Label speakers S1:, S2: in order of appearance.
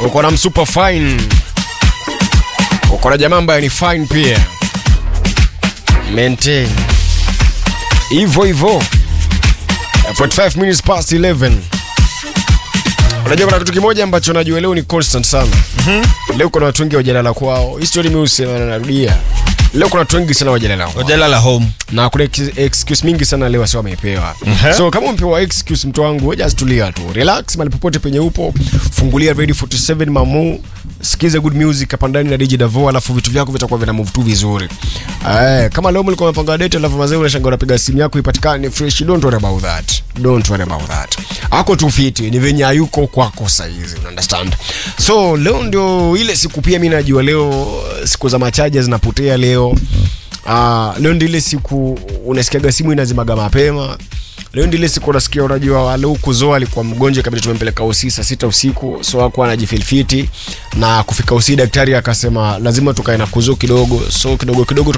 S1: uko na msuper fine uko na jamaa ambaye ni fine pia maintain hivyo hivyo 45 minutes past 11 unajua kuna kitu kimoja ambacho najua leo ni constant sana mm-hmm. leo kuna watu wengi wajalala kwao histori miusema narudia leo kuna watu wengi sana wajalala kwao
S2: Wajalala home.
S1: na kuna ex- excuse mingi sana leo wasi wamepewa
S2: Mhm.
S1: so kama umepewa excuse mtu wangu wewe just tulia tu relax mali popote penye upo fungulia radio 47 mamu sikiza good music hapa ndani na DJ Davo alafu vitu vyako vitakuwa vina move tu vizuri eh kama leo mlikuwa mmepanga date alafu mazee unashangaa unapiga simu yako ipatikane fresh don't worry about that don't worry about that ako tu fiti ni venye hayuko kwako saizi una understand so leo ndio ile siku pia mimi najua leo siku za machaja zinapotea leo Ah, leo ndio ile siku unasikiaga simu inazimaga mapema leo ndio ile siku unasikia unajua leo kuzoa alikuwa mgonjwa kabisa tumempeleka usi saa sita usiku so hakuwa anajifilfiti na kufika usi daktari akasema lazima tukae na kuzo kidogo so kidogo kidogo